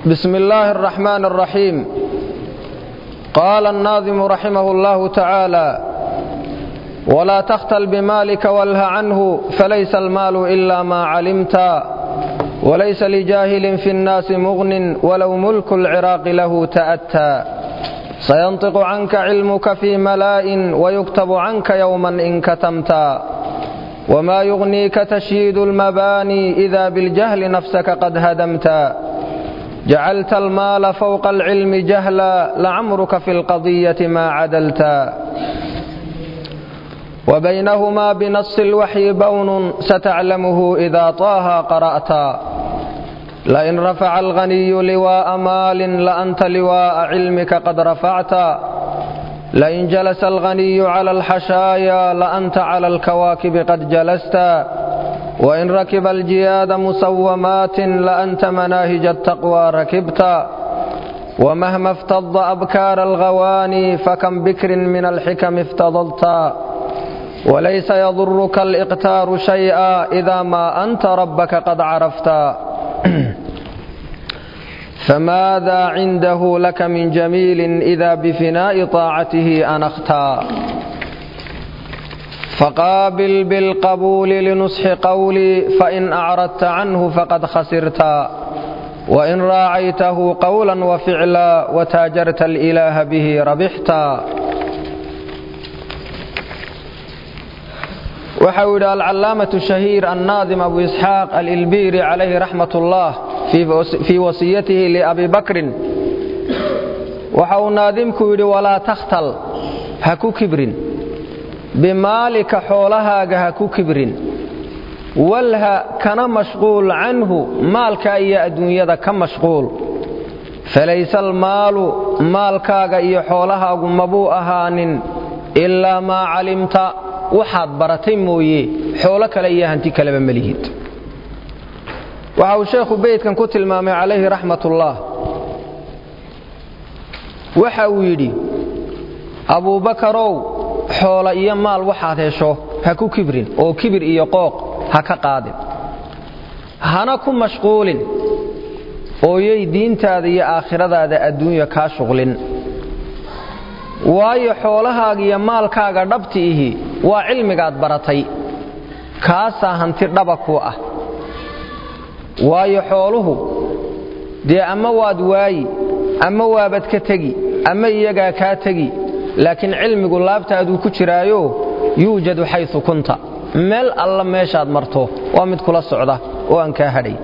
بسم الله الرحمن الرحيم قال الناظم رحمه الله تعالى ولا تختل بمالك واله عنه فليس المال إلا ما علمت وليس لجاهل في الناس مغن ولو ملك العراق له تأتى سينطق عنك علمك في ملاء ويكتب عنك يوما إن كتمت وما يغنيك تشييد المباني إذا بالجهل نفسك قد هدمت جعلت المال فوق العلم جهلا لعمرك في القضية ما عدلت وبينهما بنص الوحي بون ستعلمه إذا طه قرأت لئن رفع الغني لواء مال لأنت لواء علمك قد رفعت لئن جلس الغني على الحشايا لأنت على الكواكب قد جلست وإن ركب الجياد مسومات لأنت مناهج التقوى ركبت ومهما افتض أبكار الغواني فكم بكر من الحكم افتضلت وليس يضرك الإقتار شيئا إذا ما أنت ربك قد عرفت فماذا عنده لك من جميل إذا بفناء طاعته أنختا فقابل بالقبول لنصح قولي فإن أعرضت عنه فقد خسرت وإن راعيته قولا وفعلا وتاجرت الإله به ربحت waxau yidhi alcalaamatu shahiir annaadim abu isxaaq alilbiiri calayhi raxmat ullah fii wasiyatihi liabi bakrin waxa uu naadimku yidhi walaa takhtal ha ku kibrin bimaalika xoolahaaga ha ku kibrin walha kana mashquul canhu maalka iyo adduunyada ka mashquul falayse almaalu maalkaaga iyo xoolahaagu mabuu ahaanin ilaa maa calimta waxaad baratay mooye xoolo kale iyo hanti kaleba melihid waxa uu sheekhu beydkan ku tilmaamay calayhi raxmatullaah waxa uu yidhi abuubakarow xoolo iyo maal waxaad hesho ha ku kibrin oo kibir iyo qooq ha ka qaadin hana ku mashquulin ooyay diintaada iyo aakhiradaada adduunya kaa shuqlin waayo xoolahaaga iyo maalkaaga dhabti ihi waa cilmigaad baratay kaasaa hanti dhaba ku ah waayo xooluhu dee ama waad waayi ama waabad ka tegi ama iyagaa kaa tegi laakiin cilmigu laabtaaduu ku jiraayo yuujadu xayu kunta meel alla meeshaad marto waa mid kula socda oo aan kaa hadhay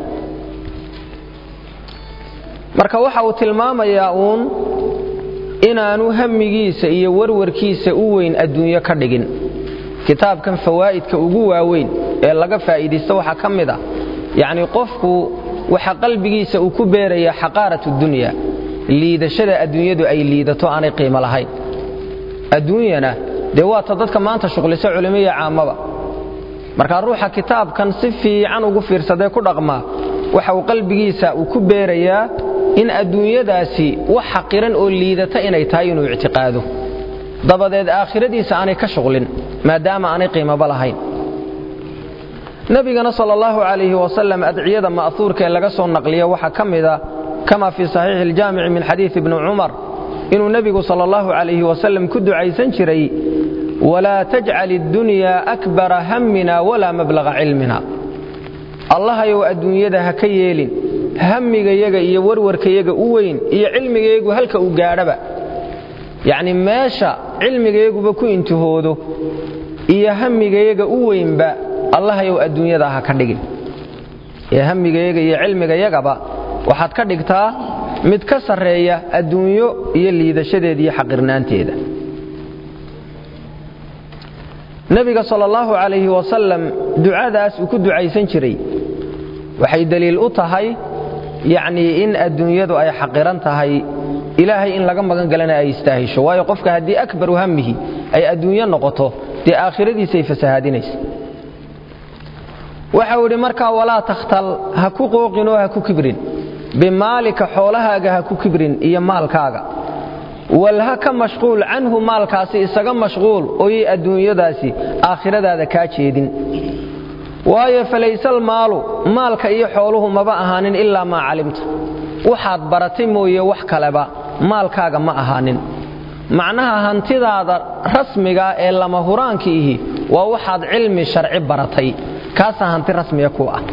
marka waxa uu tilmaamayaa uun inaanu hamigiisa iyo warwarkiisa u weyn adduunyo ka dhigin kitaabkan fawaa'idka ugu waaweyn ee laga faa'iidaysto waxaa ka mid ah yacnii qofku waxa qalbigiisa uu ku beeraya xaqaarat dunya liidashada adduunyadu ay liidato aanay qiimo lahayn adduunyana dee waata dadka maanta shuqlisa culimiya caamaba markaa ruuxa kitaabkan si fiican ugu fiirsadee ku dhaqmaa waxa uu qalbigiisa uu ku beerayaa in adduunyadaasi wax xaqiran oo liidata inay tahay inuu ictiqaado dabadeed aakhiradiisa aanay ka shuqlin maadaama aanay qiimaba lahayn nebigana sal allahu calayhi wasalam adciyada ma'huurka ee laga soo naqliya waxaa ka mida kama fii saxiixi iljaamici min xadiidi ibni cumar inuu nebigu sal allahu calayhi wasalam ku ducaysan jiray walaa tajcal iddunyaa akbara hammina walaa mablaga cilmina allahayow adduunyada ha ka yeelin hamigayaga iyo warwarkayaga u weyn iyo cilmigayagu halka uu gaadhaba yacni meesha cilmigayaguba ku intihoodo iyo hamigayaga u weynba allahayow adduunyada ha ka dhigin ee hamigayaga iyo cilmigayagaba waxaad ka dhigtaa mid ka sarreeya adduunyo iyo liidashadeeda iyo xaqirnaanteeda nebiga sal allahu calayhi wasalam ducadaas uu ku ducaysan jiray waxay deliil u tahay yacnii in adduunyadu ay xaqiran tahay ilaahay in laga magan galana ay istaahisho waayo qofka haddii akbaru hamihi ay adduunyo noqoto dee aakhiradiisay fasahaadinaysa waxau idhi markaa walaa takhtal ha ku qooqinoo ha ku kibrin bimaalika xoolahaaga ha ku kibrin iyo maalkaaga walha ka mashquul canhu maalkaasi isaga mashquul ooyay adduunyadaasi aakhiradaada kaa jeedin waayo falayse almaalu maalka iyo xooluhu maba ahaanin ilaa maa calimta waxaad baratay mooye wax kaleba maalkaaga ma ahaanin macnaha hantidaada rasmiga ee lama huraanka ihi waa waxaad cilmi sharci baratay kaasaa hanti rasmiga ku ah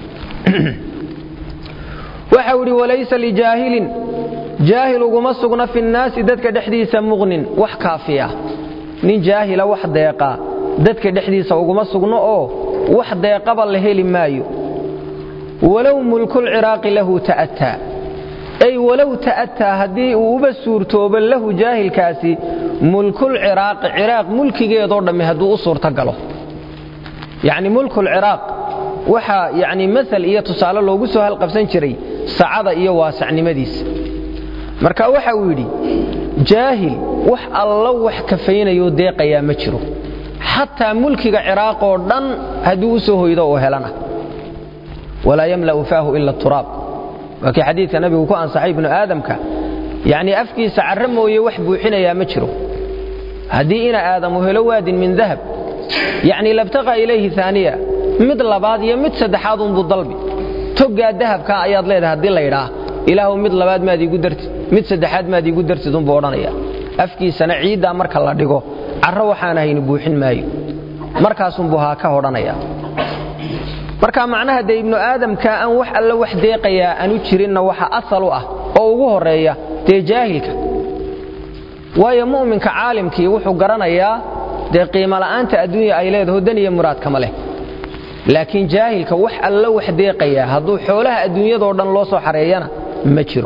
waxau idhi walaysa lijaahilin jaahil uguma sugna fi nnaasi dadka dhexdiisa muqnin wax kaafiya nin jaahila wax deeqa dadka dhexdiisa uguma sugno oo wax deeqaba la heli maayo walow mulkulciraaqi lahu ta'attaa ay walow ta'attaa haddii uu uba suurtoobo lahu jaahilkaasi mulkulciraaqi ciraaq mulkigeedoo dhammi hadduu u suurto galo yacni mulkulciraaq waxaa yacni maal iyo tusaale loogu soo halqabsan jiray sacada iyo waasacnimadiisa marka waxa uu yidhi jaahil wax allo wax kafaynayoo deeqayaa ma jiro xataa mulkiga ciraaqoo dhan hadduu u soo hoydo oo helana walaa yamla'u faahu ila turaab waa kii xadiidka nabigu ku ansaxay ibnu aadamka yacnii afkiisa carre mooye wax buuxinayaa ma jiro haddii ina aadamu helo waadin min dahab yacnii labtaqa ilayhi aaniya mid labaad iyo mid saddexaad unbuu dalbi toggaa dahabkaa ayaad leedahay haddii laydhaah ilaahu mid labaad maad iigu dartid mid saddexaad maad iigu dartid unbuu odhanaya afkiisana ciiddaa marka la dhigo carro waxaan ahayni buuxin maayo markaasunbuu haa ka odhanaya marka macnaha dee ibnu aadamka aan wax alla wax deeqayaa aanu jirinna waxa asal u ah oo ugu horeeya dee jaahilka waayo mu'minka caalimkii wuxuu garanayaa dee qiimola'aanta adduunya ay leedaho dan iyo muraadkama leh laakiin jaahilka wax alla wax deeqayaa hadduu xoolaha adduunyadoo dhan loo soo xareeyana ma jiro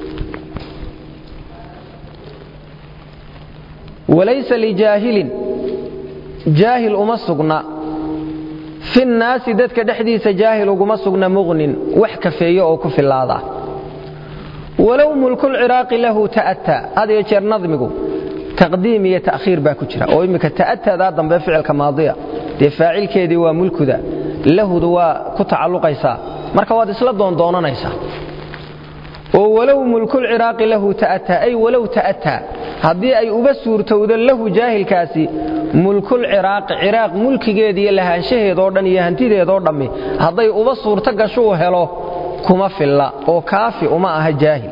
walaysa lijaahilin jaahil uma sugna fi nnaasi dadka dhexdiisa jaahil uguma sugna muqnin wax kafeeyo oo ku filaada walow mulkulciraaqi lahu ta'attaa had iyo jeer nadmigu taqdiim iyo ta'khiir baa ku jira oo imminka ta'attadaa dambe ficilka maadiya dee faacilkeedii waa mulkuda lahudu waa ku tacalluqaysaa marka waad isla doondoonanaysaa oo walow mulkulciraaqi lahu ta'attaa ay walow ta'attaa haddii ay uba suurtowdo lahu jaahilkaasi mulkulciraaqi ciraaq mulkigeeda iyo lahaanshaheedoo dhan iyo hantideedoo dhammi hadday uba suurto gashuu helo kuma filla oo kaafi uma aha jaahil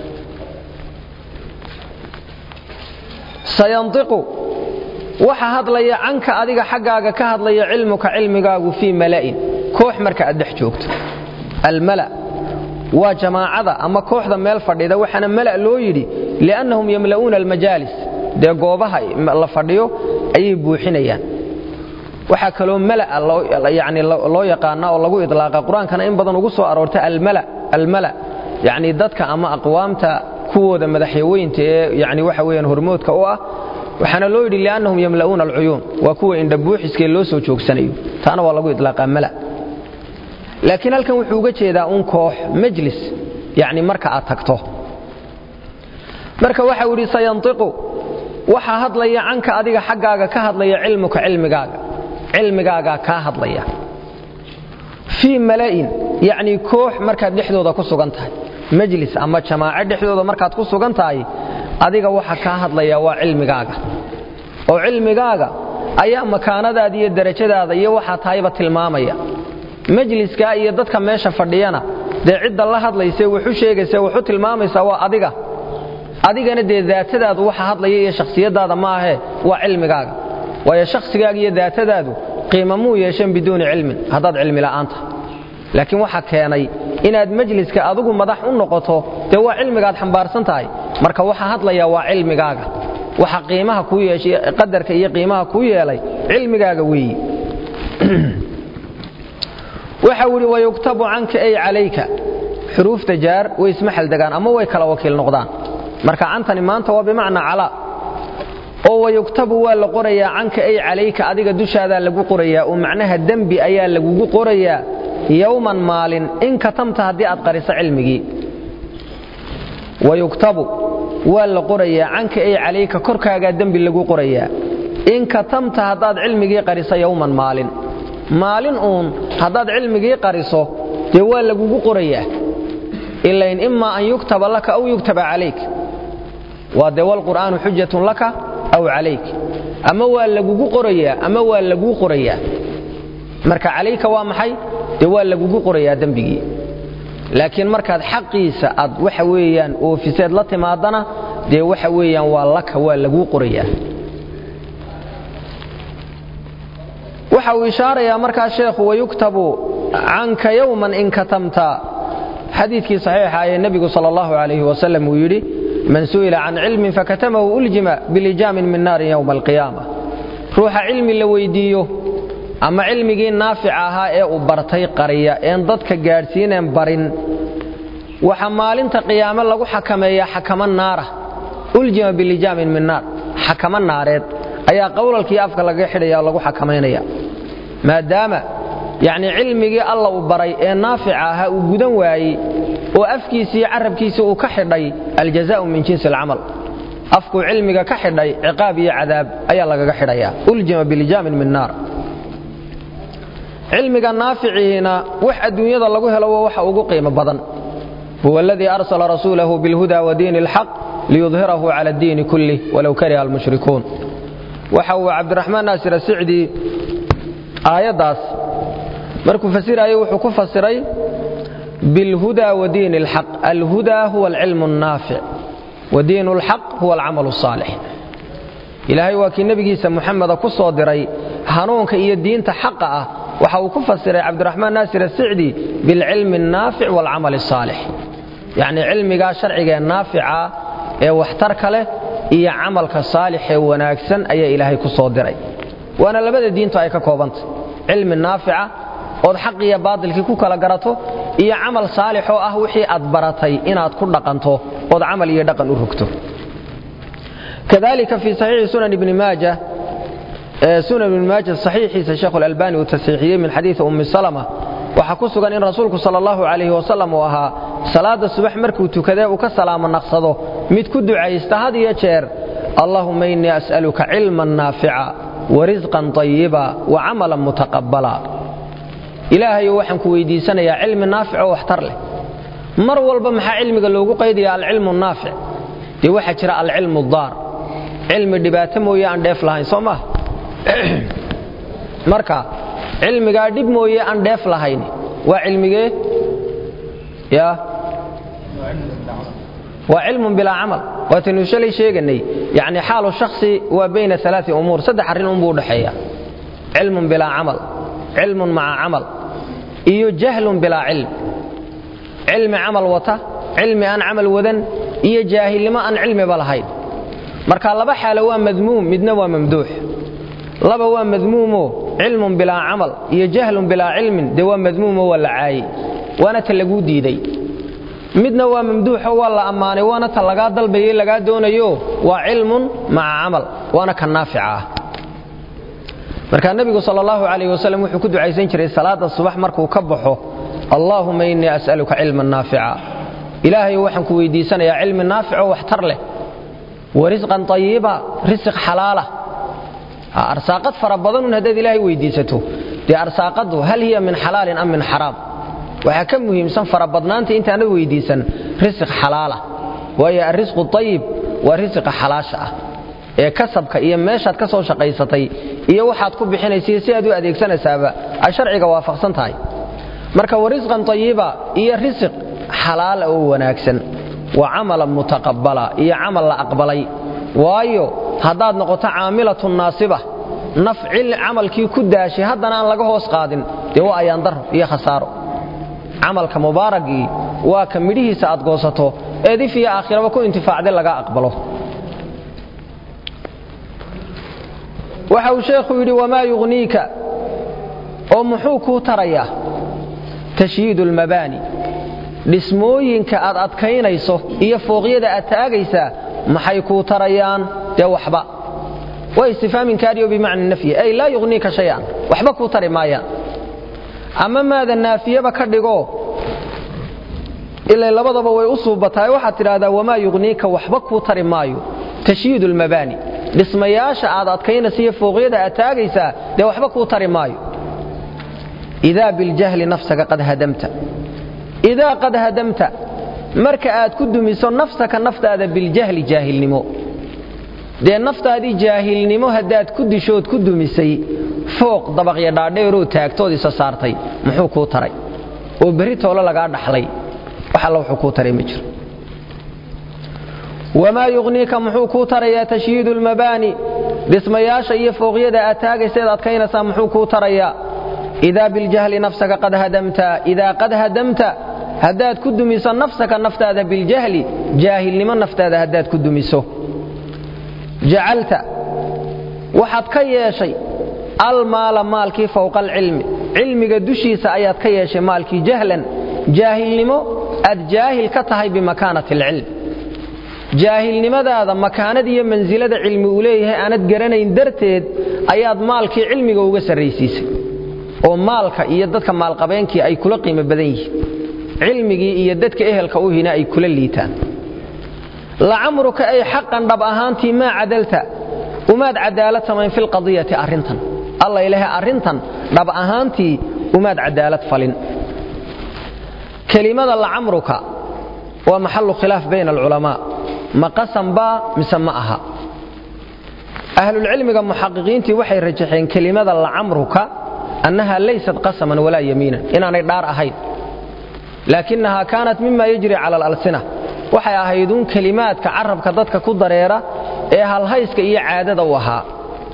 sayantiqu waxa hadlaya canka adiga xaggaaga ka hadlaya cilmuka cilmigaagu fii mala'in koox marka aad dhex joogto almala waa jamaacada ama kooxda meel fadhida waxaana mala loo yidhi liannahum yamla'uuna almajaalis dee goobaha la fadhiyo ayay buuxinayaan waxaa kaloo malaa yani loo yaqaana oo lagu idlaaqa qur-aankana in badan ugu soo aroorta almala almala yacni dadka ama aqwaamta kuwooda madaxyaweynta ee yani waxa weeyaan hormoodka u ah waxaana loo yidhi liannahum yamla'uuna alcuyuun waa kuwa indhabuuxiskee loo soo joogsanayo taana waa lagu idlaaqaa mala laakiin halkan wuxuu uga jeedaa un koox majlis yani marka aad tagto marka waxa uu yidhi sayantiqu waxaa hadlaya canka adiga xaggaaga ka hadlaya cilmuka cilmigaaga cilmigaagaa kaa hadlaya fii mala'in yacnii koox markaad dhexdooda ku sugan tahay majlis ama jamaaco dhexdooda markaad ku sugan tahay adiga waxa kaa hadlaya waa cilmigaaga oo cilmigaaga ayaa makaanadaada iyo derajadaada iyo waxaa tahayba tilmaamaya majliskaa iyo dadka meesha fadhiyana dee cidda la hadlayse wuxu sheegayse wuxu tilmaamaysaa waa adiga adigana dee daatadaadu waxa hadlaya iyo shakhsiyadaada maahee waa cilmigaaga waayo shakhsigaaga iyo daatadaadu qiima muu yeesheen biduuni cilmin haddaad cilmi la'aan tahay laakiin waxa keenay inaad majliska adigu madax u noqoto dee waa cilmigaad xambaarsan tahay marka waxa hadlaya waa cilmigaaga waxa qiimaha kuu yeeshay qadarka iyo qiimaha kuu yeelay cilmigaaga weeyi waxa uu yidhi wayuktabu canka ay calayka xuruufta jaar way isma xaldegaan ama way kala wakiil noqdaan marka cantani maanta waa bimacnaa calaa oo wayuktabu waa la qorayaa canka ay calayka adiga dushaadaa lagu qorayaa oo macnaha dembi ayaa lagugu qorayaa yowman maalin in katamta haddii aad qariso cilmigii wayuktabu waa la qorayaa canka ay calayka korkaagaa dembi lagu qorayaa in katamta haddaad cilmigii qariso yowman maalin maalin uun haddaad cilmigii qariso dee waa lagugu qorayaa ilain imaa an yuktaba laka aw yuktaba calayk waa dee walqur'aanu xujatun laka aw calayk ama waa lagugu qorayaa ama waa laguu qorayaa marka calayka waa maxay dee waa lagugu qorayaa dembigii laakiin markaad xaqiisa aad waxa weeyaan oofiseed la timaadana dee waxa weeyaan waa laka waa laguu qorayaa waxa uu ishaarayaa markaa sheekhu wayuktabu canka yowman in katamta xadiidkii saxiixa ee nebigu sal allahu calayhi wasalam uu yidhi man su'ila can cilmin fakatamahu uljima bilijaamin min naarin yowma alqiyaama ruuxa cilmi la weyddiiyo ama cilmigii naafica ahaa ee uu bartay qariya een dadka gaadhsiineen barin waxa maalinta qiyaame lagu xakameeyaa xakamo naara uljima bilijaamin min naar xakamo naareed ayaa qowlalkii afka laga xidhaya oo lagu xakamaynaya maadaama yacni cilmigii alla uu baray ee naafica ahaa uu gudan waayey oo afkiisii iyo carabkiisii uu ka xidhay aljazaa'u min jinsi alcamal afkuu cilmiga ka xidhay ciqaab iyo cadaab ayaa lagaga xidhayaa uljima bilijaamin min naar cilmiga naaficihiina wax adduunyada lagu helo waa waxa ugu qiimo badan huwa aladii arsala rasuulahu bilhuda wa diini alxaq liyudhirahu cala addiini kullih walow kariha almushrikuun waxa uu cabdiraxmaan naasir asicdi aayaddaas markuu fasirayay wuxuu ku fasiray bilhuda wa diini alxaq alhuda huwa alcilmu annaafic wa diinu alxaq huwa alcamalu asaalix ilaahay waa kii nebigiisa muxameda ku soo diray hanuunka iyo diinta xaqa ah waxa uu ku fasiray cabdiraxmaan naasir asicdi bilcilmi annaafic waalcamali asaalix yacnii cilmigaa sharcigaee naafica ee waxtarka leh iyo camalka saalixee wanaagsan ayaa ilaahay ku soo diray waana labada diintu ay ka koobantay cilmi naafica ood xaq iyo baadilkii ku kala garato iyo camal saalix oo ah wixii aad baratay inaad ku dhaqanto ood camal iyo dhaqan u rogto kadalika fii saxiixi sunan ibni maaja sunan ibni maaja saxiixiisa sheekhu alalbani uu tasiixiyey min xadiidi ummi salama waxaa ku sugan in rasuulku sala allahu calayhi wasalam uu ahaa salaadda subax markuu tukadee uu ka salaamo naqsado mid ku ducaysta had iyo jeer allahuma innii as'aluka cilman naafica warisqan طayiba wacamalan mutaqabala ilaahayo waxaan ku weydiisanayaa cilmi naafic oo waxtar leh mar walba maxaa cilmiga loogu qaydaya alcilmu naafic dee waxaa jira alcilmu daar cilmi dhibaato mooye aan dheef lahayn soo maha marka cilmigaa dhib mooye aan dheef lahayn waa cilmigee ya waa cilmun bilaa camal waataynu shalay sheeganay yani xaalu shakhsi waa bayna alaai umuur saddex arrin unbuu udhaxeeya cilmun bilaa camal cilmun maca camal iyo jahlun bilaa cilm cilmi camal wata cilmi aan camal wadan iyo jaahilnimo aan cilmiba lahayn marka laba xaalo waa madmuum midna waa mamduux laba waa madmuumo cilmun bilaa camal iyo jahlun bilaa cilmin dee waa madmuumo waa la caayey waana ta laguu diiday midna waa mamduuxo waa la ammaanay waana ta lagaa dalbayay lagaa doonayo waa cilmun maca camal waana ka naafica ah markaa nebigu sal allahu calayh wasalam wuxuu ku ducaysan jiray salaadda subax markuu ka baxo allaahuma innii as'aluka cilman naafica ilaahayo waxaan ku weydiisanayaa cilmi naafico waxtar leh wa risqan tayiba risiq xalaala arsaaqad fara badanun haddaad ilaahay weydiisato dee arsaaqaddu hal hiya min xalaalin am min xaraam waxaa ka muhiimsan farabadnaanta intaanad weydiisan risiq xalaala waayo arrisqu ayib waa risiqa xalaasha ah ee kasabka iyo meeshaad ka soo shaqaysatay iyo waxaad ku bixinaysa si aad u adeegsanaysaaba ay sharciga waafaqsan tahay marka wa risqan tayiba iyo risiq xalaala oo wanaagsan wa camalan mutaqabala iyo camal la aqbalay waayo haddaad noqoto caamilatun naasiba naf camalkii ku daashay haddana aan laga hoos qaadin dee waa ayaandaro iyo khasaaro camalka mubaaragii waa ka midhihiisa aad goosato eed if iyo aakhiraba ku intifaacday laga aqbalo waxa uu sheekhu yidhi wamaa yugniika oo muxuu kuu tarayaa tashyiidu almabaani dhismooyinka aad adkaynayso iyo fooqyada aad taagaysaa maxay kuu tarayaan dee waxba waa istifhaamin kaariyo bimacna nafyi ay laa yugniika shay-an waxba kuu tari maayaan ama maada naafiyaba ka dhigo ilay labadaba way u suubatahay waxaad tidhaahdaa wamaa yugniika waxba kuu tari maayo tashyiidu almabaani dhismayaasha aad adkaynaysa iyo fooqyada aad taagaysaa dee waxba kuu tari maayo idaa biljahli nafsaka qad hadamta idaa qad hadamta marka aad ku dumiso nafsaka naftaada biljahli jaahilnimo dee naftaadii jaahilnimo haddaad ku dishood ku dumisay fooq dabaqya dhaadheeroo taagtood isa saartay muxuu kuu taray oo berri toole lagaa dhaxlay wax alla wuxuu kuu taray ma jiro wamaa yugniika muxuu kuu tarayaa tashyiidu lmabaani dhismayaasha iyo fooqyada aad taagaysaed adkaynaysaa muxuu kuu tarayaa idaa biljahli nafsaka qad hadamta idaa qad hadamta haddaad ku dumiso nafsaka naftaada biljahli jaahilnimo naftaada haddaad ku dumiso jacalta waxaad ka yeeshay almaala maalkii fowqa alcilmi cilmiga dushiisa ayaad ka yeeshay maalkii jahlan jaahilnimo aad jaahil ka tahay bimakaanati alcilm jaahilnimadaada makaanad iyo mansilada cilmi uu leeyahay aanad garanayn darteed ayaad maalkii cilmiga uga sarraysiisay oo maalka iyo dadka maalqabeenkii ay kula qiimo badan yihiin cilmigii iyo dadka ehelka u hina ay kula liitaan lacamruka ay xaqan dhab ahaantii maa cadalta umaad cadaalad samayn filqadiyati arrintan alla ilaahay arrintan dhab ahaantii umaad cadaalad falin kelimada lacamruka waa maxalu khilaaf bayna alculamaa ma qasam baa mise ma aha ahlulcilmiga muxaqiqiintii waxay rajaxeen kelimada lacamruka annaha laysat qasaman walaa yamiinan inaanay dhaar ahayn laakinahaa kaanat mima yajri cala alalsina waxay ahayduun kelimaadka carabka dadka ku dareera ee halhayska iyo caadada u ahaa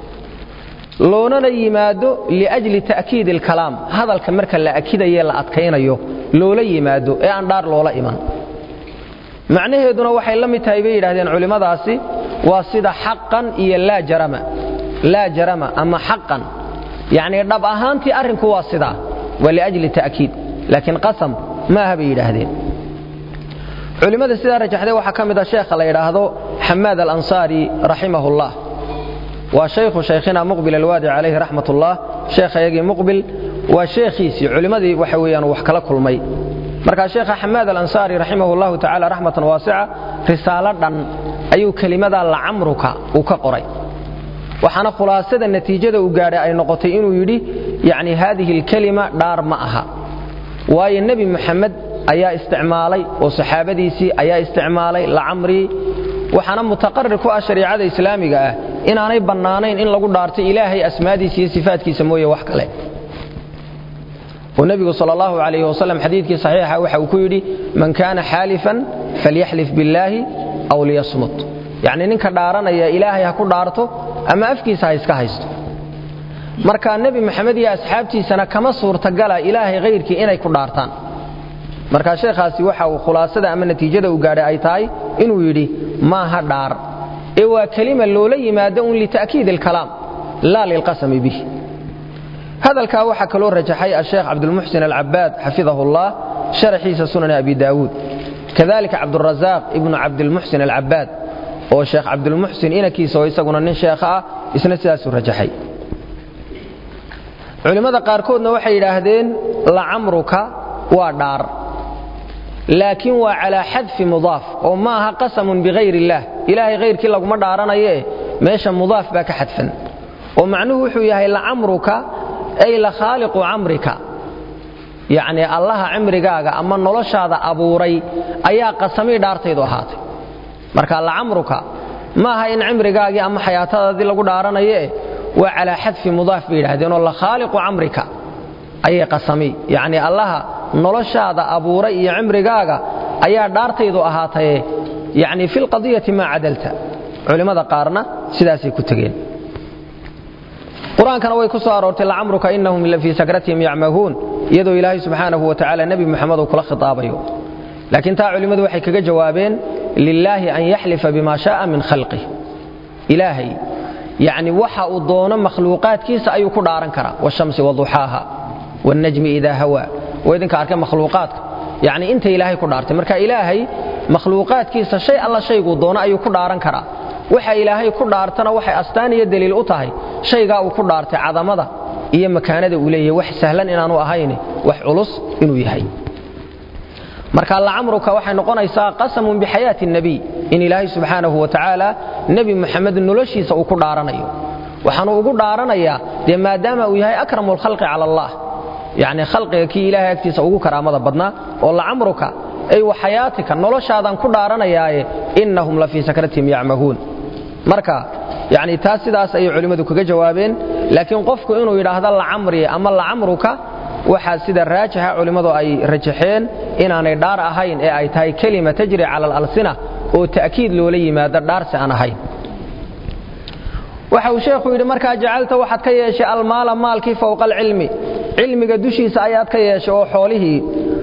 loonana yimaado liajli ta'kiidi alkalaam hadalka marka la akidaye la adkaynayo loola yimaado ee aan dhaar loola iman macnaheeduna waxay la mid tahay bay yidhahdeen culimmadaasi waa sida xaqan iyo laa jarama laa jarama ama xaqan yacnii dhab ahaantii arrinku waa sidaa waa liajli ta'kiid laakiin qasam ma aha bay yidhaahdeen culimmada sidaa rajaxday waxaa ka mid a sheekha la yidhaahdo xamaad alansaari raximahullah waa shaykhu shaykhina muqbil alwaadi calayhi raxmat ullah sheekhayagii muqbil waa sheekhiisii culimmadii waxa weeyaan wax kala kulmay markaa sheekha xamaad alansaari raximah llahu tacala raxmatan waasica risaalo dhan ayuu kelimadaa lacamruka uu ka qoray waxaana khulaasada natiijada uu gaadhay ay noqotay inuu yidhi yacni haadihi alkelima dhaar ma aha waayo nebi muxamed ayaa isticmaalay oo saxaabadiisii ayaa isticmaalay lacamrii waxaana mutaqarir ku ah shariicada islaamiga ah inaanay bannaanayn in lagu dhaarto ilaahay asmaadiisa iyo sifaatkiisa mooye wax kale oo nebigu sal allahu alayh wasalam xadiidkii saxiixa waxa uu ku yidhi man kaana xaalifan falyaxlif billaahi aw liyasmut yacnii ninka dhaaranaya ilaahay ha ku dhaarto ama afkiisa ha iska haysto marka nebi maxamed iyo asxaabtiisana kama suurtagala ilaahay hayrkii inay ku dhaartaan marka sheekhaasi waxa uu khulaasada ama natiijada uu gaadhay ay tahay inuu yidhi maaha dhaar ee waa kelima loola yimaado un lita'kiid alkalaam laa lilqasami bih hadalkaa waxaa kaloo rajaxay asheekh cabdulmuxsin alcabaad xafidahu llah sharaxiisa sunani abi daawuud kadalika cabdurazaaq ibnu cabdilmuxsin alcabaad oo sheekh cabdilmuxsin inankiisa oo isaguna nin sheekha ah isna sidaasuu rajaxay culimmada qaarkoodna waxay yidhaahdeen lacamruka waa dhaar laakiin waa calaa xadfi mudaaf oo ma aha qasamun bihayr illaah ilaahay hayrkii laguma dhaaranayee meesha mudaaf baa ka xadfan oo macnuhu wuxuu yahay lacamruka ay la khaaliqu camrika yacnii allaha cimrigaaga ama noloshaada abuuray ayaa qasamii dhaartaydu ahaatay marka lacamruka ma aha in cimrigaagii ama xayaatadaadii lagu dhaaranaye waa calaa xadfi mudaaf bay yidhahdeenoo la khaaliqu camrika ayay qasami yacnii allaha noloshaada abuuray iyo cimrigaaga ayaa dhaartaydu ahaataye yacnii fi lqadiyati maa cadalta culimmada qaarna sidaasay ku tegeen qur-aankana way ku soo aroortay lacamruka inahum la fii sakratihim yacmahuun iyadoo ilaahay subxaanahu wa tacaala nebi muxamed uu kula khitaabayo laakiin taa culimmadu waxay kaga jawaabeen lilaahi an yaxlifa bima shaaa min khalqih ilaahay yacni waxa uu doono makhluuqaadkiisa ayuu ku dhaaran karaa washamsi waduxaaha wannajmi idaa hawaa waa idinka arkay makhluuqaadka yacni inta ilaahay ku dhaartay marka ilaahay makhluuqaadkiisa shay alla shayguu doono ayuu ku dhaaran karaa waxa ilaahay ku dhaartana waxay astaan iyo daliil u tahay shaygaa uu ku dhaartay cadamada iyo makaanada uu leeyahay wax sahlan inaanu ahayn wax culus inuu yahay marka lacamruka waxay noqonaysaa qasamun bixayaati nebiy in ilaahay subxaanahu wa tacaala nebi muxamed noloshiisa uu ku dhaaranayo waxaanu ugu dhaaranayaa dee maadaama uu yahay akramu lkhalqi cala allah yacni khalqiga kii ilaahay agtiisa ugu karaamada badnaa oo lacamruka ay wa xayaatika noloshaadaan ku dhaaranayaaye innahum la fii sakratihim yacmahuun marka yani taas sidaas ayay culimmadu kaga jawaabeen laakiin qofku inuu yidhaahdo lacamri ama lacamruka waxaa sida raajixa culimmadu ay rajaxeen inaanay dhaar ahayn ee ay tahay kelima tajri cala alalsina oo ta'kiid loola yimaado dhaarsi aan ahayn waxa uu sheekhu yidhi markaa jacalta waxaad ka yeeshay almaala maalkii fowqa alcilmi cilmiga dushiisa ayaad ka yeeshay oo xoolihii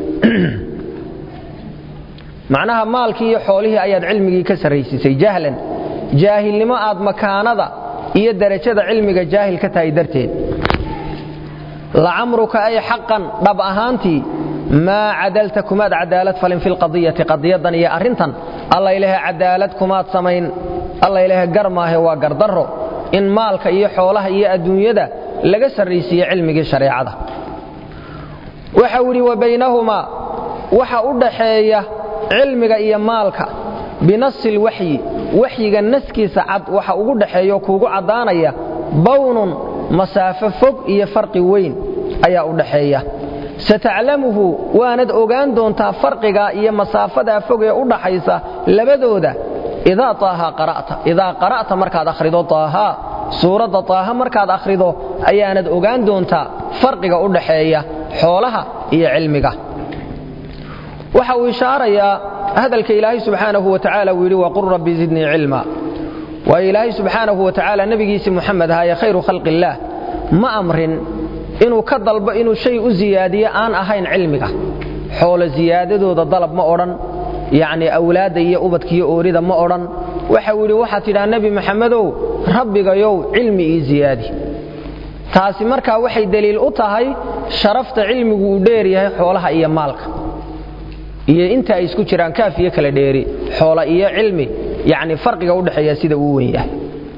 macnaha maalkii iyo xoolihii ayaad cilmigii ka sarraysisay jahlan jaahilnimo aad makaanada iyo derajada cilmiga jaahil ka tahay darteed lacamruka ay xaqan dhab ahaantii maa cadalta kumaad cadaalad falin fi lqadiyati qadiyadan iyo arrintan alla ilahe cadaalad kumaad samayn alla ilahe gar maahe waa gardarro in maalka iyo xoolaha iyo adduunyada laga sarraysiiye cilmigii shareecada waxa uu yidhi wa baynahumaa waxa u dhaxeeya cilmiga iyo maalka binasi lwaxyi waxyiga naskiisa cad waxa ugu dhaxeeyo kuugu caddaanaya bawnun masaafo fog iyo farqi weyn ayaa u dhaxeeya sataclamuhu waanad ogaan doontaa farqiga iyo masaafadaa fog ee u dhaxaysa labadooda idaa taaha qara'ta idaa qara'ta markaad akhrido taaha suuradda taaha markaad akhrido ayaanad ogaan doontaa farqiga u dhaxeeya xoolaha iyo cilmiga waxa uu ishaarayaa hadalka ilaahay subxaanahu wa tacaala uu yidhi waqul rabbi zidnii cilma waayo ilaahay subxaanahu wa tacaala nebigiisii muxamed ahaaye khayru khalqi illaah ma amrin inuu ka dalbo inuu shay u siyaadiyo aan ahayn cilmiga xoolo siyaadadooda dalab ma odhan yacnii awlaadda iyo ubadkiiyo oorida ma odhan waxau yidhi waxaad tidhaha nebi maxamedow rabbigayow cilmi ii siyaadi taasi markaa waxay deliil u tahay sharafta cilmigu uu dheer yahay xoolaha iyo maalka iyo inta ay isku jiraan kaaf iyo kala dheeri xoola iyo cilmi yacni farqiga u dhexeeya sida uu wen yahay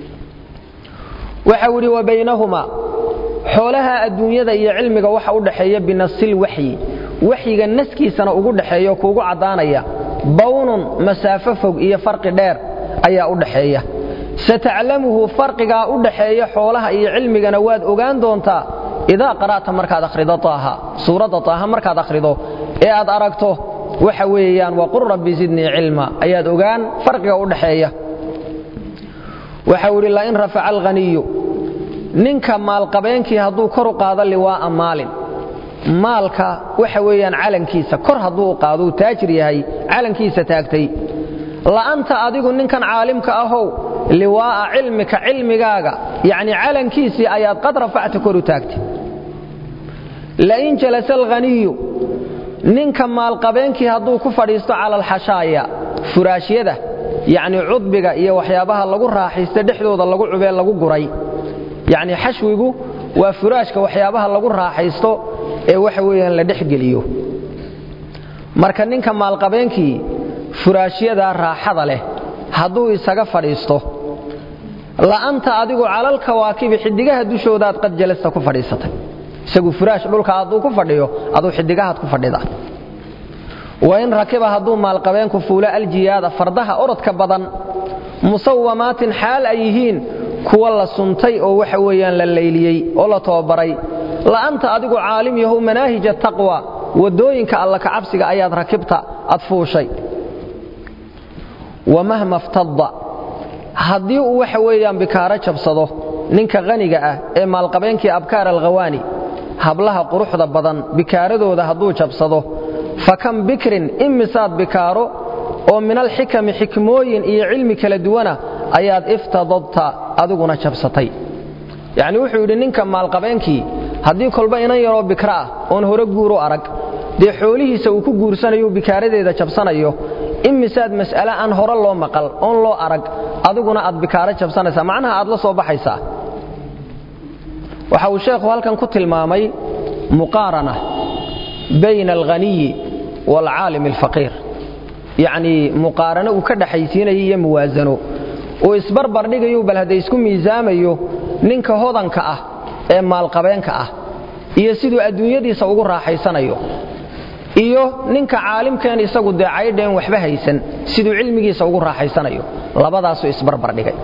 waxau yidhi wa baynahumaa xoolaha adduunyada iyo cilmiga waxa u dhaxeeya binasil waxyi waxyiga naskiisana ugu dhaxeeyo kuugu caddaanaya bawnun masaafo fog iyo farqi dheer ayaa u dhaxeeya sataclamuhu farqigaa u dhaxeeya xoolaha iyo cilmigana waad ogaan doontaa idaa qara'ta markaad akhrido taaha suuradda taaha markaad akhrido ee aad aragto waxa weeyaan waqul rabbi zidnii cilma ayaad ogaan farqiga u dhaxeeya waxau idhi lain rafaca alghaniyu ninka maalqabeenkii hadduu kor u qaado liwaa'a maalin maalka waxa weeyaan calankiisa kor hadduu u qaado uu taajir yahay calankiisa taagtay la'anta adigu ninkan caalimka ahow liwaa'a cilmika cilmigaaga yacni calankiisii ayaad qad rafacta kor u taagtay lain jalasa alghaniyu ninka maalqabeenkii hadduu ku fadhiisto cala alxashaaya furaashyada yacni cudbiga iyo waxyaabaha lagu raaxaysta dhexdooda lagu cubee lagu guray yacni xashwigu waa furaashka waxyaabaha lagu raaxaysto ee waxa weeyaan la dhexgeliyo marka ninka maalqabeenkii furaashyadaa raaxada leh hadduu isaga fadhiisto la'anta adigu calal kawaakibi xiddigaha dushoodaad qad jalasta ku fadhiisatay isagu furaash dhulka hadduu ku fadhiyo aduu xiddigahaad ku fadhida wain rakiba hadduu maalqabeenku fuulo aljiyaada fardaha orodka badan musawamaatin xaal ay yihiin kuwa la suntay oo waxa weeyaan la layliyey oo la tababaray la'anta adigu caalim yahow manaahija taqwa waddooyinka alla ka cabsiga ayaad rakibta ad fuushay wamahma ftadda haddii uu waxa weeyaan bikaaro jabsado ninka qaniga ah ee maalqabeenkii abkaar alkhawaani hablaha quruxda badan bikaaradooda hadduu jabsado fa kam bikrin imisaad bikaaro oo min alxikami xikmooyin iyo cilmi kala duwana ayaad iftadadta adiguna jabsatay yacni wuxuu yidhi ninka maalqabeenkii haddii kolba inan yaroo bikra ah oon hore guuru arag dee xoolihiisa uu ku guursanayo bikaaradeeda jabsanayo imisaad mas'ale aan hore loo maqal oon loo arag adiguna aad bikaaro jabsanaysaa macnaha aad la soo baxaysaa waxa uu sheekhu halkan ku tilmaamay muqaarana bayna alghaniyi waalcaalimi alfaqiir yacnii muqaarano uu ka dhaxaysiinayo iyo muwaasano uu isbarbar dhigayo bal hadday isku miisaamayo ninka hodanka ah ee maalqabeenka ah iyo siduu adduunyadiisa ugu raaxaysanayo iyo ninka caalimkeen isagu dee caydheen waxba haysan siduu cilmigiisa ugu raaxaysanayo labadaasuu isbarbar dhigay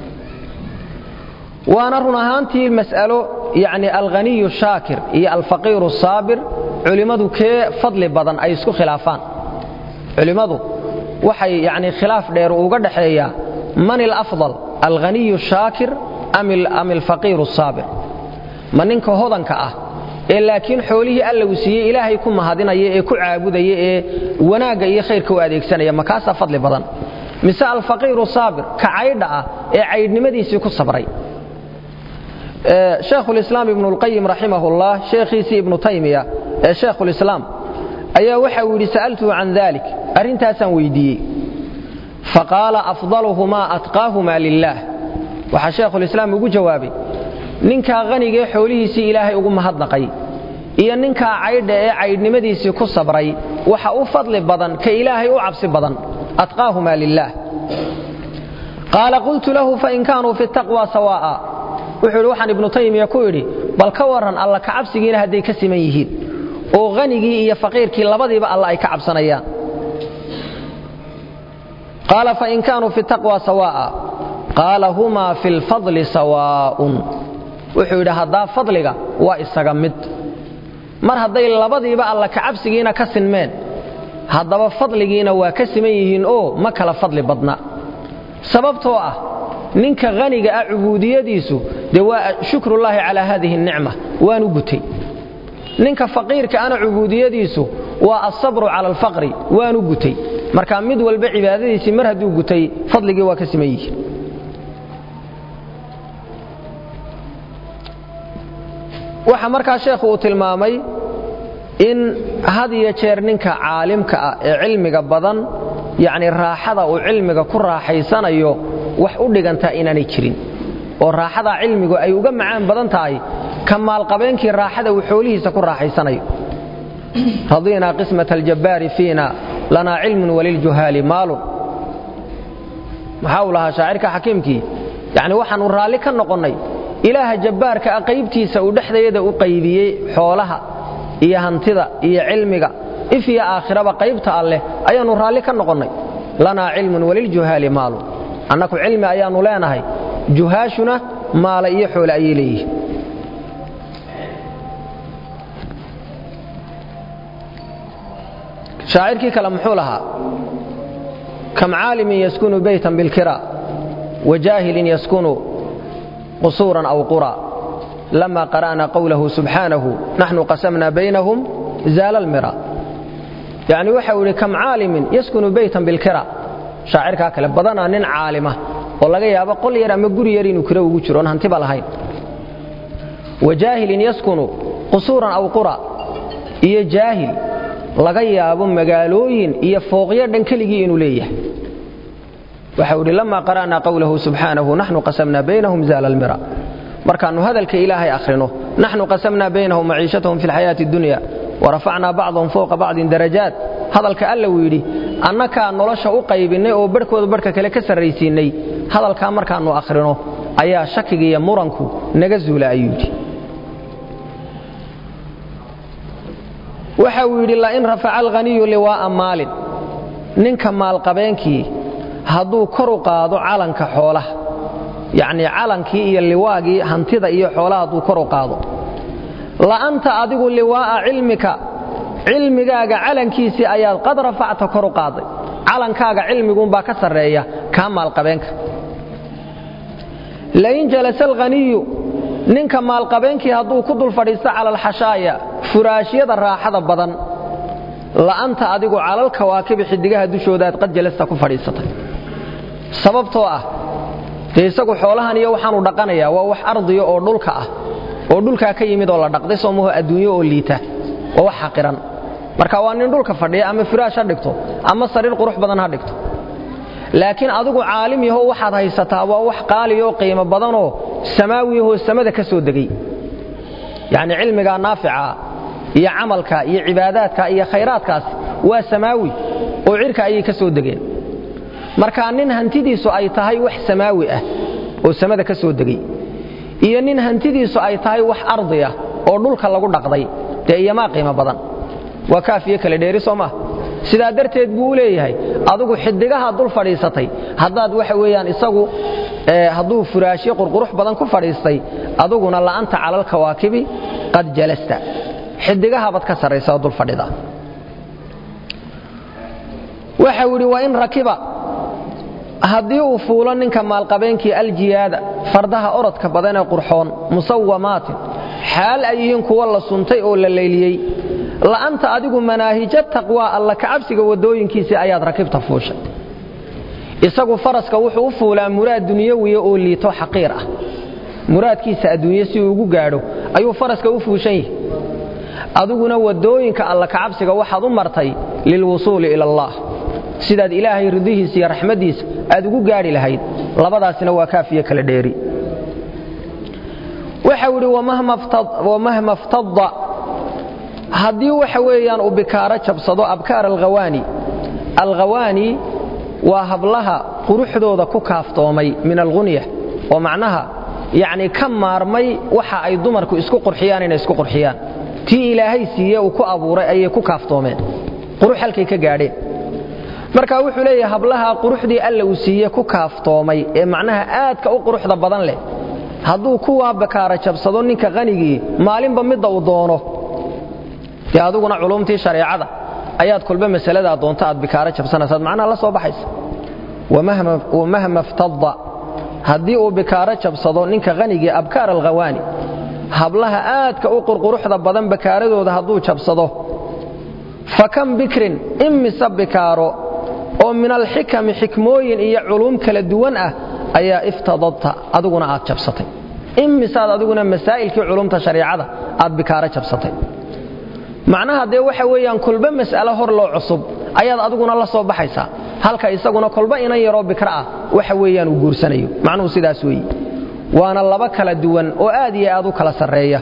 waana run ahaantii mas'alo yacni alghaniyu shaakir iyo alfaqiiru saabir culimmadu kee fadli badan ay isku khilaafaan culimmadu waxay yacni khilaaf dheer uga dhaxeeyaa man ilafdal alghaniyu shaakir am alfaqiiru saabir ma ninka hodanka ah ee laakiin xoolihii alla uu siiyey ilaahay ku mahadinaya ee ku caabudaya ee wanaagga iyo khayrka u adeegsanaya makaasaa fadli badan mise alfaqiiru saabir ka caydha ah ee caydhnimadiisii ku sabray shaekhulislaam ibnulqayim raximahullah sheekhiisii ibnu taymiya ee shaekhulislaam ayaa waxa uu yidhi sa'altuhu can dalik arrintaasaan weydiiyey faqaala afdaluhumaa atqaahumaa lilaah waxaa sheekhulislaam ugu jawaabay ninkaa qanigaee xoolihiisii ilaahay ugu mahadnaqay iyo ninkaa caydha ee caydhnimadiisii ku sabray waxa u fadli badan ka ilaahay u cabsi badan atqaahumaa lilaah qaala qultu lahu fain kaanuu fi taqwa sawaa'a wuxuu yidhi waxaan ibnu taymiya ku idhi bal ka warran alla ka cabsigiina hadday ka siman yihiin oo hanigii iyo faqiirkii labadiiba alla ay ka cabsanayaan qaala fain kaanuu fi taqwa sawaa'a qaala humaa fi lfadli sawaa'un wuxuu yidhi haddaa fadliga waa isaga mid mar hadday labadiiba alla ka cabsigiina ka sinmeen haddaba fadligiina waa ka siman yihiin oo ma kala fadli badna sababtoo ah ninka haniga ah cubuudiyadiisu dee waa shukrullaahi calaa haadihi nicma waanu gutay ninka faqiirka ana cubuudiyadiisu waa asabru cala alfaqri waanu gutay marka mid walba cibaadadiisii mar hadduu gutay fadligii waa ka siman yihiin waxa markaa sheekhu uu tilmaamay in had iyo jeer ninka caalimka ah ee cilmiga badan yacni raaxada uu cilmiga ku raaxaysanayo wax u dhigantaa inaanay jirin oo raaxadaa cilmigu ay uga macaan badan tahay ka maalqabeenkii raaxada uu xoolihiisa ku raaxaysanayo radiinaa qismata aljabbaari fiina lanaa cilmun waliljuhaali maalun maxaa uu lahaa shaacirka xakiimkii yacni waxaannu raalli ka noqonnay ilaaha jabbaarka ah qaybtiisa uu dhexdeeda u qaybiyey xoolaha iyo hantida iyo cilmiga if iyo aakhiraba qaybta alleh ayaannu raalli ka noqonnay lanaa cilmun waliljuhaali maalun annaku cilmi ayaannu leenahay juhaashuna maala iyo xoole ayay leeyihiin shaacirkii kale muxuu lahaa kam caalimin yaskunu beytan bilkira wajaahilin yaskunu qusuuran aw qura lama qara'na qowlahu subxaanahu naxnu qasamna baynahum zaala almira yacni waxa uu yidhi kam caalimin yaskunu beytan bilkira shaacirkaa kale badanaa nin caalima oo laga yaabo qol yar ama guri yar inuu kiro ugu jiro oon hantiba lahayn wajaahilin yaskunu qusuuran aw qura iyo jaahil laga yaabo magaalooyin iyo fooqyo dhan keligii inuu leeyahay waxau idhi lama qara'na qowlahu subxaanahu naxnu qasamna baynahum zaala almira markaannu hadalka ilaahay akhrino naxnu qasamna baynahum maciishatahum fi lxayaati addunya warafacnaa bacdahum fowqa bacdin darajaat hadalka alla uu yidhi annakaa nolosha u qaybinnay oo barhkooda barhka kale ka sarraysiinnay hadalkaa markaannu akhrino ayaa shakiga iyo muranku naga zuula ayuu yidhi waxa uu yidhi lain rafaca alghaniyu liwaa'a maalin ninka maalqabeenkii hadduu kor u qaado calanka xoolaha yacnii calankii iyo liwaagii hantida iyo xoolaha hadduu kor u qaado la'anta adigu liwaa'a cilmika cilmigaaga calankiisii ayaad qad rafacta kor u qaaday calankaaga cilmiguunbaa ka sarreeya kaa maalqabeenka lain jalasa alghaniyu ninka maalqabeenkii hadduu ku dul fadhiisto cala alxashaaya furaashyada raaxada badan la'anta adigu calal kawaakibi xiddigaha dushoodaad qad jalasta ku fadhiisatay sababtoo ah dee isagu xoolahan iyo waxaanu dhaqanayaa waa wax ardiya oo dhulka ah oo dhulkaa ka yimid oo la dhaqday soomaho adduunyo oo liita waa wax xaqiran marka waa nin dhulka fadhiya ama firaash ha dhigto ama sariir qurux badan ha dhigto laakiin adigu caalim yaho waxaad haysataa waa wax qaaliyo qiimo badanoo samaawi yahoo samada ka soo degay yacni cilmigaa naafica iyo camalka iyo cibaadaadka iyo khayraadkaas waa samaawi oo cirka ayay ka soo degeen marka nin hantidiisu ay tahay wax samaawi ah oo samada ka soo degay iyo nin hantidiisu ay tahay wax ardi ah oo dhulka lagu dhaqday dee iyomaa qiimo badan waa kaafiyo kale dheeri soo maa sidaa darteed buu u leeyahay adigu xiddigaha dul fadhiisatay haddaad waxa weeyaan isagu hadduu furaashyo qurqurux badan ku fadhiistay aduguna la'anta cala alkawaakibi qad jalasta xiddigahabaad ka sarraysa oo dul fadhida waxau yidhi wa in rakiba haddii uu fuulo ninka maalqabeenkii aljiyaada fardaha orodka badan ee qurxoon musawamaatin xaal ay yihiin kuwa la suntay oo la leyliyey la'anta adigu manaahijo taqwaa alla kacabsiga waddooyinkiisii ayaad rakibta fuushay isagu faraska wuxuu u fuulaa muraad dunyawiya oo liito xaqiir ah muraadkiisa adduunye si uu ugu gaadho ayuu faraska u fuushan yahi adiguna waddooyinka alla kacabsiga waxaad u martay lilwusuuli ila allah sidaad ilaahay ridihiisa iyo raxmaddiisa aad ugu gaadhi lahayd labadaasina waa kaafiyo kala dheeri waxau idhi wamahma ftadda haddii waxa weeyaan uu bikaaro jabsado abkaar alkhawaani alkhawaani waa hablaha quruxdooda ku kaaftoomay min algunya oo macnaha yacni ka maarmay waxa ay dumarku isku qurxiyaan inay isku qurxiyaan tii ilaahay siiye uu ku abuuray ayay ku kaaftoomeen qurux halkay ka gaadheen marka wuxuu leeyahay hablaha quruxdii alla uu siiye ku kaaftoomay ee macnaha aadka u quruxda badan leh hadduu kuwaa bakaara jabsado ninka qanigii maalinba midda uu doono dee aduguna culumtii shareecada ayaad kolba masaladaa doonta aad bikaaro jabsanaysaad macnaha la soo baxaysa wamahma ftadda haddii uu bikaaro jabsado ninka qanigii abkaar alkhawaani hablaha aadka u qurquruxda badan bakaaradooda hadduu jabsado fa kam bikrin imise bikaaro oo min alxikami xikmooyin iyo culuum kala duwan ah ayaa iftadadta adiguna aad jabsatay imisaad adiguna masaa'ilkii culumta shareicada aad bikaaro jabsatay macnaha dee waxa weeyaan kolba mas'alo hor loo cusub ayaad adiguna la soo baxaysaa halka isaguna kolba inan yaroo bikra ah waxa weeyaan uu guursanayo macnuhu sidaas weeye waana laba kala duwan oo aad iyo aad u kala sarreeya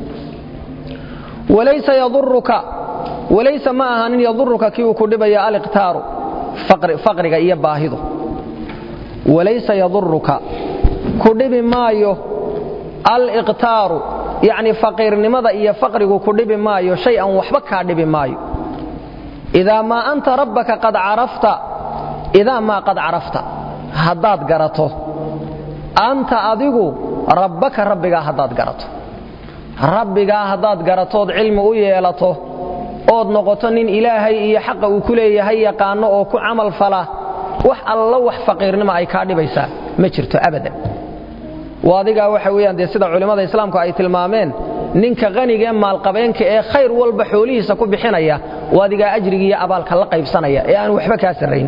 walaysa yaduruka walaysa ma ahanin yaduruka kii uu ku dhibaya aliqtaaru faqriga iyo baahidu walaysa yaduruka ku dhibi maayo aliqtaaru yacni faqiirnimada iyo faqrigu ku dhibi maayo shay an waxba kaa dhibi maayo idaa maa anta rabbaka qad carafta idaa maa qad carafta haddaad garato anta adigu rabbaka rabbigaa haddaad garato rabbigaa haddaad garatood cilmi u yeelato ood noqoto nin ilaahay iyo xaqa uu ku leeyahay yaqaano oo ku camal fala wax alla wax faqiirnimo ay kaa dhibaysaa ma jirto abadan adigaa waxa weyaan dee sida culimmada islaamku ay tilmaameen ninka qanigaee maalqabeenka ee khayr walba xoolihiisa ku bixinaya adigaa ajrigiiyo abaalka la qaybsanaya ee aan waxba kaa sarrayn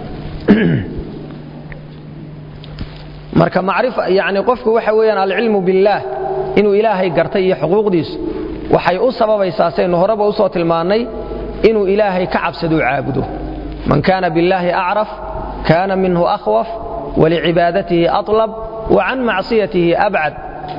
marka yani qofku waxa weyaan alcilmu billaah inuu ilaahay gartay iyo xuquuqdiisu waxay u sababaysaa saynu horeba usoo tilmaannay inuu ilaahay ka cabsaduu caabudo man kaana billaahi acraf kaana minhu akhwaf walicibaadatihi aطlab وcan macsiyatihi abcad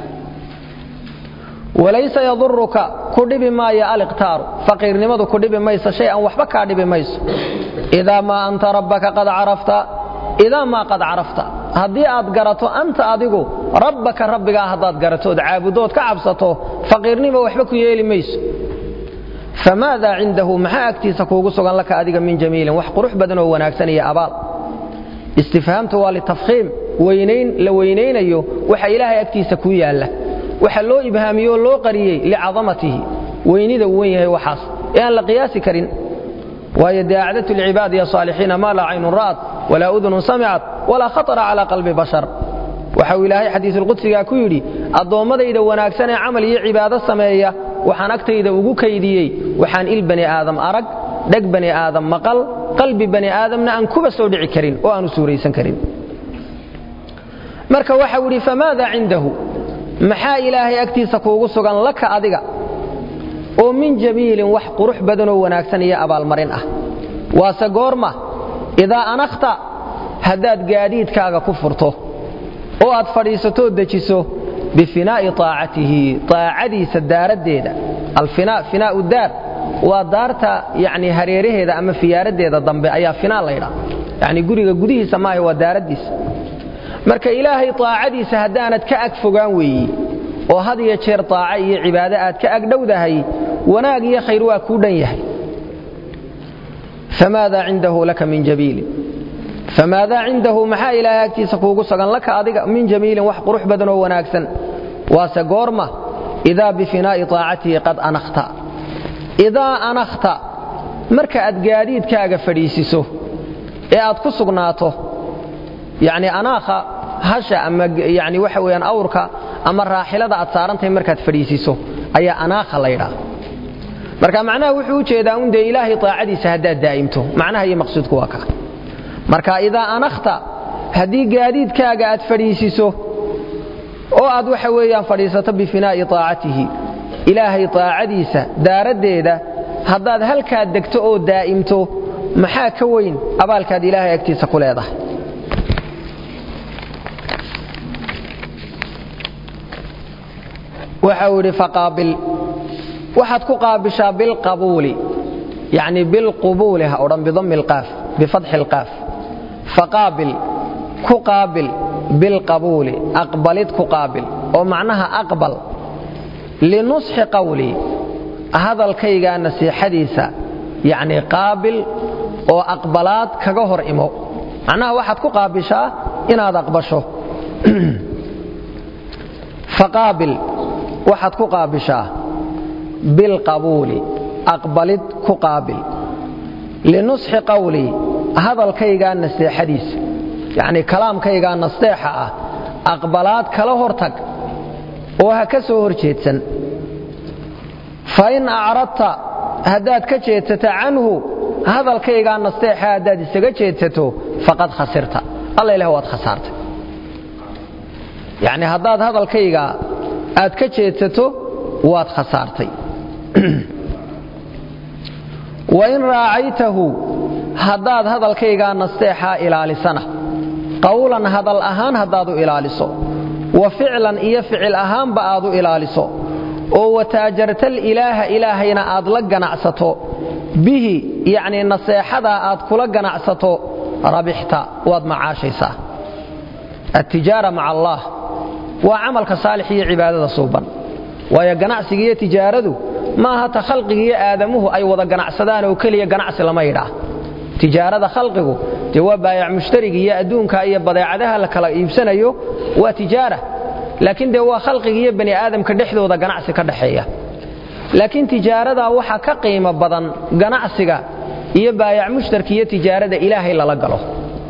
walaysa yaduruka ku dhibi maayo aliqtaaru faqiirnimadu ku dhibi mayso shay an waxba kaa dhibi mayso idaa maa anta rabbaka qad carafta idaa maa qad carafta haddii aad garato anta adigu rabbaka rabbigaa haddaad garatood caabudood ka cabsato faqiirnimo waxba ku yeeli mayso famaada cindahu maxaa agtiisa kuugu sugan laka adiga min jamiilin wax qurux badan oo wanaagsan iyo abaal istifhaamtu waa litafkhiim weynayn la weynaynayo waxa ilaahay agtiisa ku yaalla waxa loo ibhaamiyey oo loo qariyey licadamatihi weynida uu wen yahay waxaas ee aan la qiyaasi karin waayo dee acdatu lcibaadi ya saalixiina maa laa caynun ra'at walaa udunun samicat walaa khatara calaa qalbi bashar waxa uu ilaahay xadiisulqudsigaa ku yidhi addoommadayda wanaagsan ee camal iyo cibaado sameeya waxaan agtayda ugu kaydiyey waxaan il bani aadam arag dheg bani aadam maqal qalbi bani aadamna aan kuba soo dhici karin oo aanu suuraysan karin marka waxau idhi famaada cindahu maxaa ilaahay agtiisa kuugu sugan laka adiga oo min jamiilin wax qurux badanoo wanaagsan iyo abaalmarin ah waase goorma idaa anakhta haddaad gaadiidkaaga ku furto oo aad fadhiisatoo dejiso bifinaa'i aacatihi aacadiisa daaraddeeda alfinaa finaau daar waa daarta yani hareeraheeda ama fiyaaraddeeda dambe ayaa finaa laydhaa yani guriga gudihiisa maaha waa daaraddiisa marka ilaahay aacadiisa haddaanad ka ag fogaan weeyi oo had iyo jeer aaca iyo cibaado aad ka ag dhowdahay wanaag iyo khayr waa kuu dhan yahay famaada cindahu laka min jamiilin famaadaa cindahu maxaa ilaahay agtiisa kuugu sugan laka adiga min jamiilin wax qurux badan oo wanaagsan waase goorma idaa bifinaa'i aacatihi qad anakhta idaa anakhta marka aad gaadiidkaaga fadhiisiso ee aad ku sugnaato yani anaakha hasha ama yani waxa weyaan awrka ama raaxilada aad saarantahay markaad fadhiisiiso ayaa anaakha laydhaa marka macnaha wuxuu u jeedaa un dee ilaahay taacadiisa haddaad daa'imto macnaha iyo maqsuudku waa kaa marka idaa anakhta haddii gaadiidkaaga aad fadhiisiso oo aad waxa weeyaan fadhiisato bifinaa'i taacatihi ilaahay taacadiisa daaraddeeda haddaad halkaad degto oo daa'imto maxaa ka weyn abaalkaad ilaahay agtiisa ku leedahay waxa uu idhi faqaabil waxaad ku qaabishaa bilqabuuli yacni bilqubuuli ha odhan bidammi alqaaf bifatxi alqaaf faqaabil ku qaabil bilqabuuli aqbalid ku qaabil oo macnaha aqbal linusxi qawlii hadalkaygaa nasiixadiisa yacni qaabil oo aqbalaad kaga hor imo macnaha waxaad ku qaabishaa inaad aqbasho faqaabil waxaad ku qaabishaa bilqabuuli aqbalid ku qaabil linusxi qawlii hadalkaygaa naseexadiisa yacnii kalaamkaygaa nasteexa ah aqbalaad kala hortag oo ha ka soo hor jeedsan fa in acradta haddaad ka jeedsato canhu hadalkaygaa nasteexa haddaad isaga jeedsato faqad khasirta alla ilah waad khasaartay yacni haddaad hadalkaygaa aad ka jeedsato waad khasaartay wain raacaytahu haddaad hadalkaygaa nasteexaa ilaalisana qawlan hadal ahaan haddaad u ilaaliso wa ficlan iyo ficil ahaanba aad u ilaaliso oo wataajartal ilaaha ilaahayna aad la ganacsato bihi yacnii naseexadaa aad kula ganacsato rabixta waad macaashaysaa attijaara maca allaah waa camalka saalix iyo cibaadada suuban waayo ganacsiga iyo tijaaradu maaha ta khalqiga iyo aadamuhu ay wada ganacsadaan oo keliya ganacsi lama yidhaah tijaarada khalqigu dee waa baayac mushtariga iyo adduunka iyo badeecadaha la kala iibsanayo waa tijaara laakiin dee waa khalqiga iyo bani aadamka dhexdooda ganacsi ka dhaxeeya laakiin tijaaradaa waxaa ka qiimo badan ganacsiga iyo baayac mushtarka iyo tijaarada ilaahay lala galo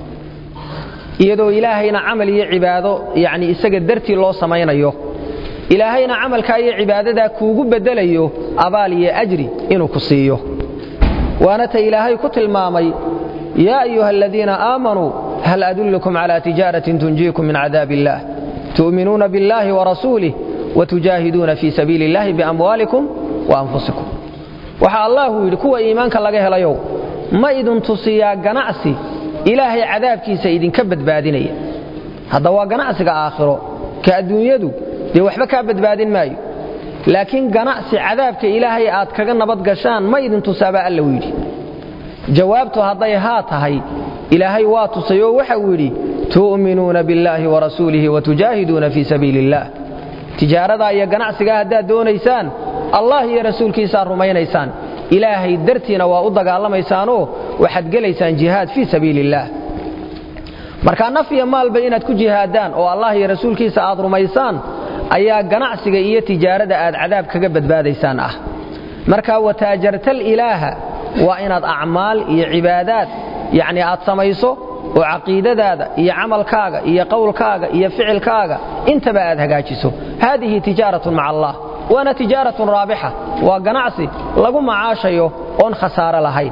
iyadoo ilaahayna camal iyo cibaado yacni isaga dartii loo samaynayo ilaahayna camalkaa iyo cibaadadaa kuugu beddelayo abaal iyo ajri inuu ku siiyo waana ta ilaahay ku tilmaamay yaa ayuha aladiina aamanuu hal adullukum cala tijaaratin tunjiikum min cadaab illaah tu'minuuna biاllahi warasuulih watujaahiduuna fii sabiili illahi biamwaalikum waanfusikum waxaa allahu yidhi kuwa iimaanka laga helayow ma idin tusiyaa ganacsi ilaahay cadaabkiisa idinka badbaadinaya hadda waa ganacsiga aakhiro ka adduunyadu dee waxba kaa badbaadin maayo laakiin ganacsi cadaabka ilaahay aad kaga nabad gashaan ma idin tusaabaa alla u yidhi jawaabtu hadday haa tahay ilaahay waa tusay oo waxa uu yidhi tu'minuuna biاllaahi warasuulihi watujaahiduuna fii sabiili اllah tijaaradaa iyo ganacsigaa haddaad doonaysaan allah iyo rasuulkiisaad rumaynaysaan ilaahay dartiina waa u dagaalamaysaanoo waxaad gelaysaan jihaad fii sabiili اllah markaa naf iyo maalba inaad ku jihaadaan oo allah iyo rasuulkiisa aad rumaysaan ayaa ganacsiga iyo tijaarada aad cadaab kaga badbaadaysaan ah marka wataajartal ilaaha waa inaad acmaal iyo cibaadaad yacni aad samayso oo caqiidadaada iyo camalkaaga iyo qowlkaaga iyo ficilkaaga intaba aad hagaajiso haadihi tijaaratun maca allah waana tijaaratun raabixa waa ganacsi lagu macaashayo oon khasaare lahayn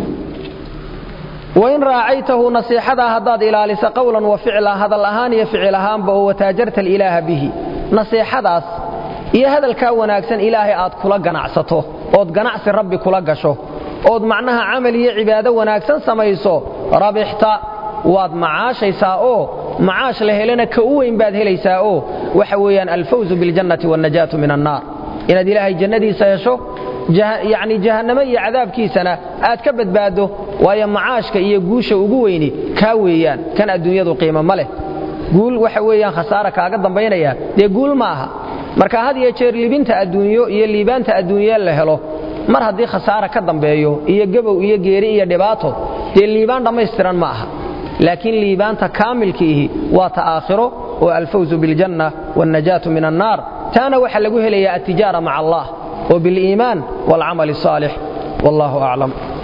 wain raacaytahu nasiixadaa haddaad ilaalisa qowlan wa ficla hadal ahaan iyo ficil ahaanba oo wataajarta alilaaha bihi nasiixadaas iyo hadalkaa wanaagsan ilaahay aad kula ganacsato ood ganacsi rabbi kula gasho ood macnaha camal iyo cibaado wanaagsan samayso rabixta waad macaashaysaa oo macaash la helana ka u weyn baad helaysaa oo waxa weeyaan alfawzu biاljannati waاnnajaatu min annaar inaad ilaahay jannadiisa hesho yacni jahannamo iyo cadaabkiisana aad ka badbaaddo waayo macaashka iyo guusha ugu weyni kaa weeyaan kan adduunyadu qiimo ma leh guul waxa weeyaan khasaara kaaga dambaynaya dee guul ma aha marka had iyo jeer libinta adduunyo iyo liibaanta adduunye la helo mar haddii khasaara ka dambeeyo iyo gabow iyo geeri iyo dhibaato dee liibaan dhammaystiran ma aha laakiin liibaanta kaamilkiihi waa ta aakhiro oo alfawzu biاljanna waاnnajaatu min annaar taana waxaa lagu helayaa altijaara maca allah oo biliimaan wاlcamal الصaalix wallahu aclam